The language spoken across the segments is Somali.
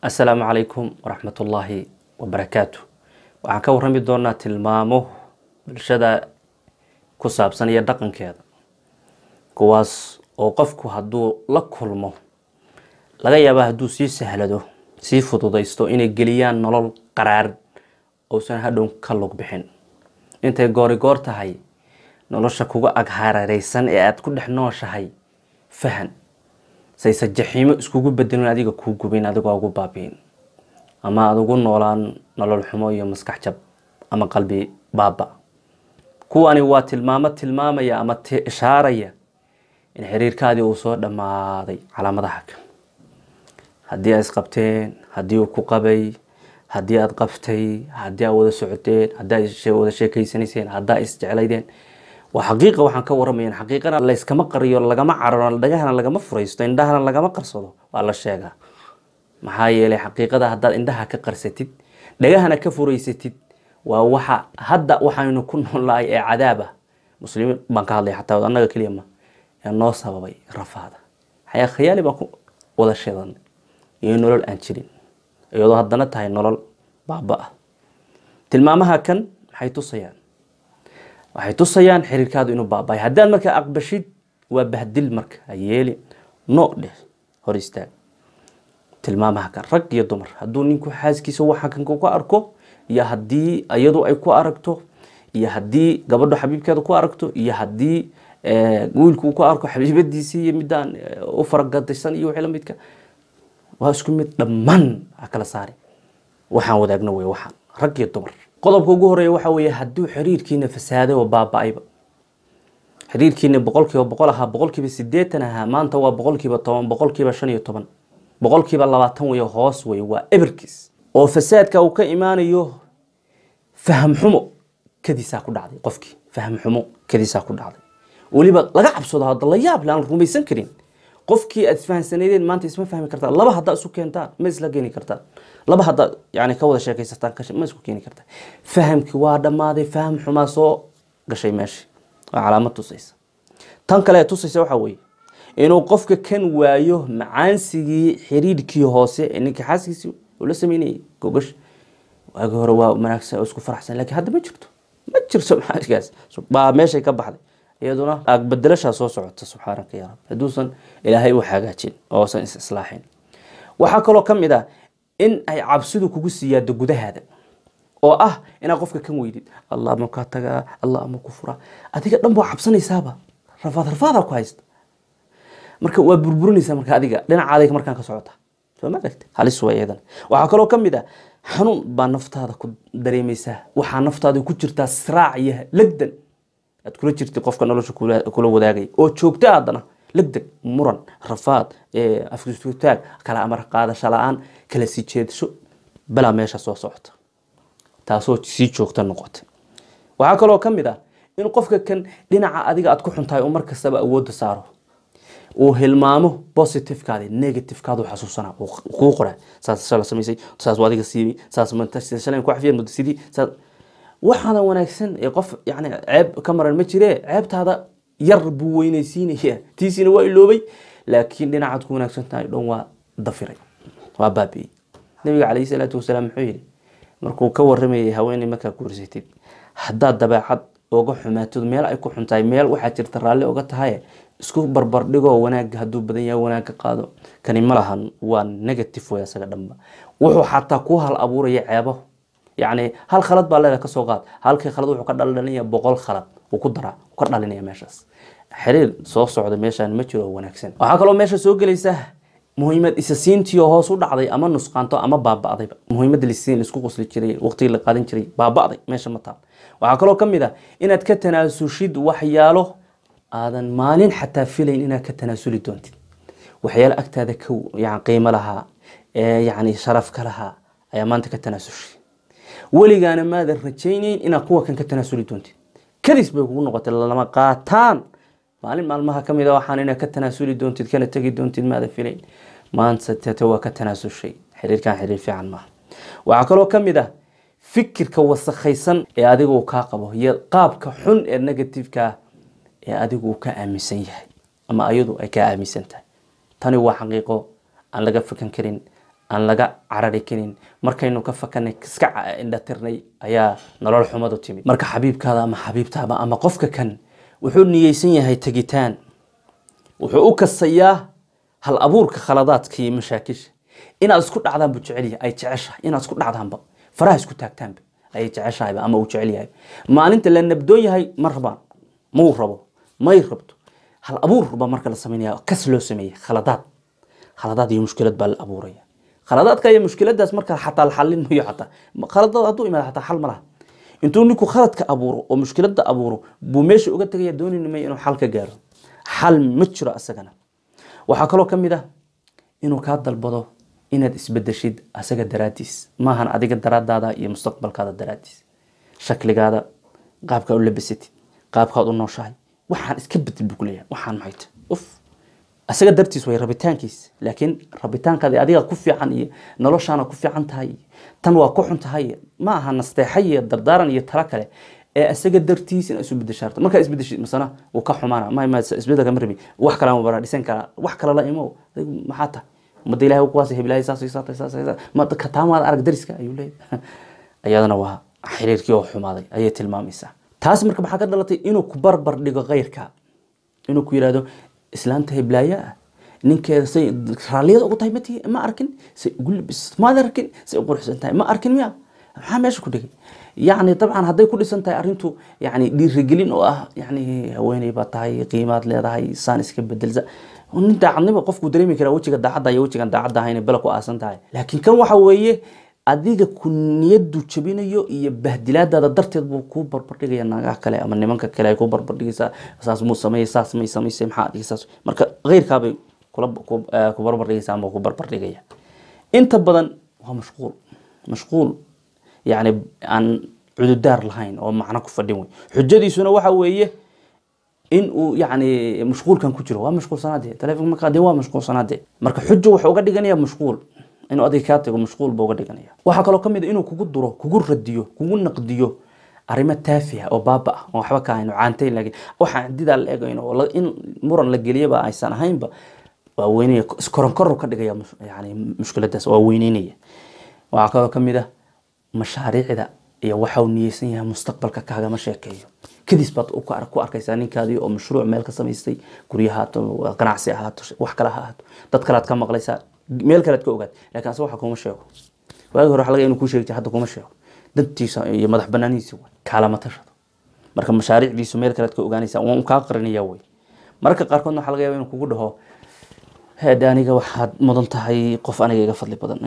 assalaamu calaykum waraxmatullaahi wabarakaatu waxaan ka warrami doonaa tilmaamo bulshada ku saabsan iyo dhaqankeeda kuwaas oo qofku hadduu la kulmo laga yaaba hadduu sii sahlado sii fududaysto inay geliyaan nolol qaraar uusan hadhow ka lug bixin intay goori goor tahay nolosha kuga ag hareereysan ee aada ku dhex nooshahay fahan sayse jaxiimo iskugu bedelin adiga kuu gubin adigoo ugu baabiin ama aada ugu noolaan nolol xumo iyo maskax jab ama qalbi baaba kuwani waa tilmaamo tilmaamaya ama ishaaraya in xiriirkaadii uu soo dhammaaday calaamadaha kan haddii aad isqabteen haddii uu ku qabay haddii aada qabtay haddii aad wada socoteen haddii aad wada sheekeysanayseen haddaa isjeclaydeen waa xaqiiqa waxaan ka waramayan xaqiiqana layskama qariyo lagama cararo dhagahana lagama furaysto indhahana lagama qarsado waa la sheegaa maxaa yeelay xaqiiqada haddaad indhaha ka qarsatid dhagahana ka furaysatid waa waxa hadda waxaynu ku noolnahay ee cadaaba muslimiin baan ka hadlaya xataa annaga keliya ma ee noo sababay rafaada xayaa khayaali baan ku wada sheedanay iyo nolol aan jirin iyadoo haddana tahay nolol baaba ah tilmaamaha kan maxay tusayaan waxay tusayaan xiriirkaadu inuu baabay haddaad markaa aqbashid waa bahdil marka hayeeli no dheh hor istaag tilmaamaha kan rag iyo dumar hadduu ninku xaaskiisa waxa kan ku arko iyo haddii iyadu ay ku aragto iyo haddii gabadho xabiibkeeda ku aragto iyo haddii wiilku uu ku arko xabiibadiisii iyo midaan u faragadaysan iyo wixii la midka waa isku mid dhammaan ha kala saari waxaan wadaagno wey waxaan rag iyo dumar qodobka ugu horeeya waxa weeye hadduu xiriirkiina fasaaday oo baaba-ayba xiriirkiina boqolkiiba boqol ahaa boqolkiiba sideetan ahaa maanta waa boqolkiiba toban boqolkiiba shan iyo toban boqolkiiba labaatan wey hoos wey waa eberkiis oo fasaadka uu ka imaanayo faham xumo kadiisaa ku dhacday qofkii faham xumo kadiisaa ku dhacday weliba laga cabsado hadda la yaab le aan rumaysan karin qofkii aad isfahansaneydeen maanta isma fahmi kartaa laba haddaa isu keentaan ma isla keeni kartaan laba haddaa yani ka wada sheekaysataan ma isku keeni kartaa fahamkii waa dhammaaday faham xumaa soo gashay meeshii waa calaamad tusaysa tan kale ee tusaysa waxaa weeye inuu qofka kan waayo macaansigii xiriirkii hoose ee ninka xaaskiisii uu la sameynayay gogash waagi hore waa wanaagsan oo isku faraxsan lakiin hadda ma jirto ma jirto maxaaskaas baa meeshay ka baxday iyaduna agbedelashaa soo socota subxaanaka ya rab hadduusan ilaahay u hagaajin oosan is islaaxin waxaa kaloo ka mid ah in ay cabsidu kugu siyaado gudahaada oo ah inaad qofka kan weydid allah ama kaa tagaa allah ama ku furaa adiga dhan baa cabsanaysaaba rafaad rafaadaa ku haysta marka waa burburinaysaa marka adiga dhinacaadayga markaan ka socota soo ma aragti halis waa iyadan waxaa kaloo ka mid ah xanuun baa naftaada ku dareemaysaa waxaa naftaada ku jirtaa siraac iyo legdan aad kula jirtid qofka nolosha kula wadaagay oo joogta haddana legdeg muran rafaad afkutaag kala amar qaadasho la-aan kala sii jeedasho balaa meesha soo socota taasoo sii joogta noqotay waxaa kaloo ka mid ah in qofka kan dhinaca adiga aad ku xuntahay uu mar kastaba awoodda saaro uu hilmaamo positivekaadi negativekaadu xasuusana kuu qora saas shala samaysay saas adiga siimi saas shalay ku xafiyan muddo sidii saas waxaana wanaagsan ee qof yani ceeb ka maran ma jire ceebtaada yar buu weynaysiinaya tiisiina waa iloobay laakiin dhinacaad ku wanaagsan tahay dhan waa dafiray waa baabi'ey nabiga calayhi salaatu wasalaam muxuu yihi markuu ka waramayay haweeney markaa guursatid haddaad dabeecad oga xumaatid meel ay ku xuntahay meel waxaa jirta raalli oga tahay isku barbardhigoo wanaagga hadduu badan yahay wanaagga qaado kani ma lahan waa negative way asaga dhanba wuxuu xataa ku hal abuuraya ceebo yacni hal khalad baa leeda kasoo qaad halkii khalad wuxuu ka dhalinaya boqol khalad uu ku daraa ka dhalinaya meeshaas xiriir soo socda meeshaan ma jiro oo wanaagsan waxaa kaloo meesha soo gelaysa muhiimad isa siintiio hoos u dhacday ama nusqaanto ama baaba'dayba muhiimadda lisiin laisku qosli jiray waqtigii la qaadan jiray baaba'day meesha ma taal waxaa kaloo ka mid ah inaad ka tanaasushid waxyaalo aadan maalin xataa filayn inaad ka tanaasuli doontid waxyaalo agtaada ka yan qiimo lahaa ee yacni sharaf ka lahaa ayaa maanta ka tanaasushay weligaana maadan rajaynayn inaad kuwa kan ka tanaasuli doontid kadis bay kugu noqotay lama qaataan maalin maalmaha ka mid a waxaan inaad ka tanaasuli doontid kana tegi doontid maadan filayn maanta tete waa ka tanaasushay xiriirkan xiriir fiican maaha waxaa kaloo ka mid ah fikirka wasakhaysan ee adiga uu kaa qabo iyo qaabka xun ee negativeka ee adigu uu ka aaminsan yahay ama ayadu ay kaa aaminsan tahay tani waa xaqiiqo aan laga fakan karin aan laga carari karin markaynu ka fakanay iska indhatirnay ayaa nolol xumadu timid marka xabiibkaada ama xabiibtaaba ama qofka kan wuxuu niyeysan yahay tegitaan wuxuu u kasayaa hal abuurka khaladaadka iyo mashaakisha inaad isku dhacdaan buu jecel yahay ay jeceshahay inaad isku dhacdaanba faraha isku taagtaanba ayay jeceshahayba ama uu jecel yahay maalinta la nabdoon yahay ma rabaan mau rabo may rabto hal abuurba marka la samaynaya kas loo sameeyey khaladaad khaladaad iyo mushkilad baa la abuuraya khaladaadka iyo mushkiladaas marka xataa la xallin mayo xataa khaladaad hadduu imaado xataa xal ma laha intuu ninku khaladka abuuro oo mushkilada abuuro buu meesha uga tegaya doonayna may inuu xal ka gaaro xal ma jiro asagana waxaa kaloo ka mid ah inuu kaa dalbado inaad isbedeshid asaga daraadiis maahan adiga daraadaada iyo mustaqbalkaada daraadiis shakligaada qaabkaa u labasatid qaabkaad u nooshahay waxaan iska bedel buu kuleeyahay waxaan maxay tahay uf asaga dartiis way rabitaankiis laakiin rabitaankaadi adiga ku fiican iyo noloshaana ku fiican tahay tan waa ku xun tahay ma aha nasteexa iyo dardaaran iyo talo kale ee asaga dartiis in isu bedeshaarto markaa isbedeshid masana wuu ka xumaana ma ma isbedelka ma rabi wax kale ma bara dhisan karaa wax kale la imo maxaa tahay ummadda ilahay kuwaas heblahay saas saas saas ma ka taamaada arag dariska ayuu leeyahay ayadana waa xiriirkii oo xumaaday ayay tilmaamaysaa taas marka maxaa ka dhalatay inuu ku barbar dhigo keyrka inuu ku yidhahdo islaanta heblaaya ah ninkeeda say raalliyada ugu tahay mati ma arkin say ugu labis maad arkin say u quruxsan tahay ma arkin miya maxaa meesha ku dhigay yacni dabcan hadday ku dhisan tahay arrintu yani dhiirigelin oo ah yani haweeney baa tahay qiimaad leedahay saan iska bedelsa nin daacadnimo qofku dareemi karaa wejiga daacadda iyo wejigan daacadda ahayn bela ku aasan tahay laakiin kan waxa weeye adiga ku niyadu jabinayo iyo bahdilaadaada darteed buu kuu barbardhigaya naagaha kale ama nimanka kale ay ku barbardhigaysaa saas muu sameeyey saas may samaysay maxaa adiga saas marka keyrkaabay kula ku barbardhigaysaa ama ku barbardhigaya inta badan waa mashquul mashquul yani aan cududaar lahayn oo macno ku fadhin wey xujadiisuna waxa weeye in uu yani mashquulkan ku jiro waa mashquulsanaade telefonka markaa dee waa mashquulsanaade marka xujo wuxuu uga dhiganaya mashquul inuu adiga kaa tago mashquul buu uga dhiganaya waxaa kaloo kamid a inuu kugu duro kugu radiyo kugu naqdiyo arrimo taafiha oo baaba ah oo waxba ka ahayn oo caantayn laakiin waxaan didaa la egayn oo in muran la geliyaba aysan ahaynba waa weynaya iskoronkoror ka dhigaya yani mushkiladaas waa weyneynaya waxaa kaloo kamid ah mashaariicda iyo waxa uu niyeysan yahay mustaqbalka kaagama sheekeeyo kadis baad ku arkaysaa ninkaadii oo mashruuc meel ka samaystay gurya haato ganacsi ahaato wax kale ha ahaato dad kalead ka maqlaysaa meel kalead ka ogaad lakin ase waxa kuma sheego waagi hore waxa laga inuu kuu sheegi jira hadda kuma sheego dantiisa iyo madax banaanihiisa way kaalama tashado marka mashaariicdiisu meel kalead ka ogaanaysaa waan kaa qarinaya wey marka qaarkoodna waxa laga yaaba inuu kugu dhaho heede aniga waxaad mudan tahay qof aniga iga fadli badan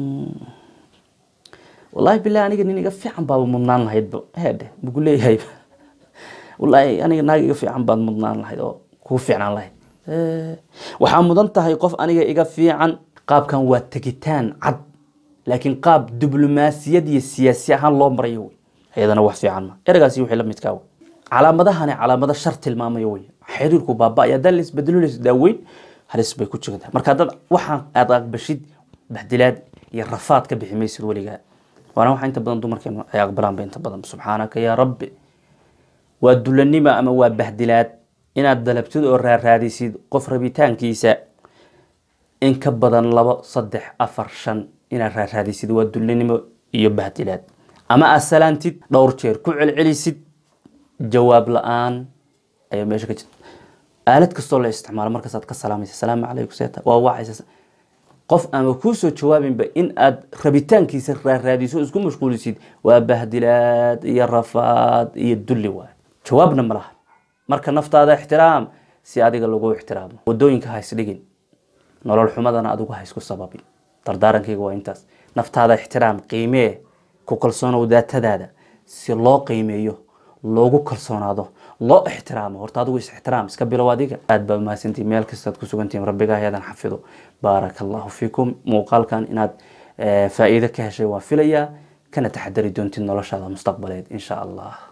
wallahi bilahi aniga nin iga fiican baaba mudnaan lahaydba heedhe mugu leeyahay wallahi aniga naag iga fiican baad mudnaan lahayd oo kuu fiicnaan lahayd waxaa mudan tahay qof aniga iga fiican qaabkan waa tegitaan cad laakiin qaab diblomaasiyad iyo siyaasi ahaan loo marayo wey iyadana wax fiican ma eragaasi wixii la midkaa wey calaamadahani calaamado shar tilmaamayo wey xiriirku baaba-ay haddaan la isbedelo la isdaaweyn halis bay ku jirtaa marka dad waxaan aad aqbashid baxdilaad iyo rafaad ka bixi maysid weligaa waana waxa inta badan dumarkeenu ay aqbalaanba inta badan subxaanaka yaa rabbi waa dulanima ama waa bahdilaad inaad dalabtid oo raaraadisid qof rabitaankiisa in ka badan labo saddex afar shan inaad raaraadisid waa dulanimo iyo bahdilaad ama aad salaantid dhowr jeer ku celcelisid jawaab la-aan ayaa meesha ka jirta aalad kastoo la isticmaalo markaasaad ka salaamaysa salaamu calaykum seeta waa wacaysa qof ama kuusoo jawaabinba in aad rabitaankiisa raaraadiso isku mashquulisid waa bahdilaad iyo rafaad iyo dulli waay jawaabna ma laha marka naftaada ixtiraam si adiga lagu ixtiraamo wadooyinka ha isdhigin nolol xumadana adigu ha isku sababin dardaarankayga waa intaas naftaada ixtiraam qiimee ku kalsoonow daatadaada si loo qiimeeyo loogu kalsoonaado loo ixtiraamo horta adigu is ixtiraam iska bilow adiga aad baa mahadsantihin meel kastaad ku sugantihin rabbigaa ayadan xafido baaraka allahu fiikum muuqaalkan inaad faa'iido ka heshay waan filayaa kana taxadari doontid noloshaada mustaqbaleed insha allah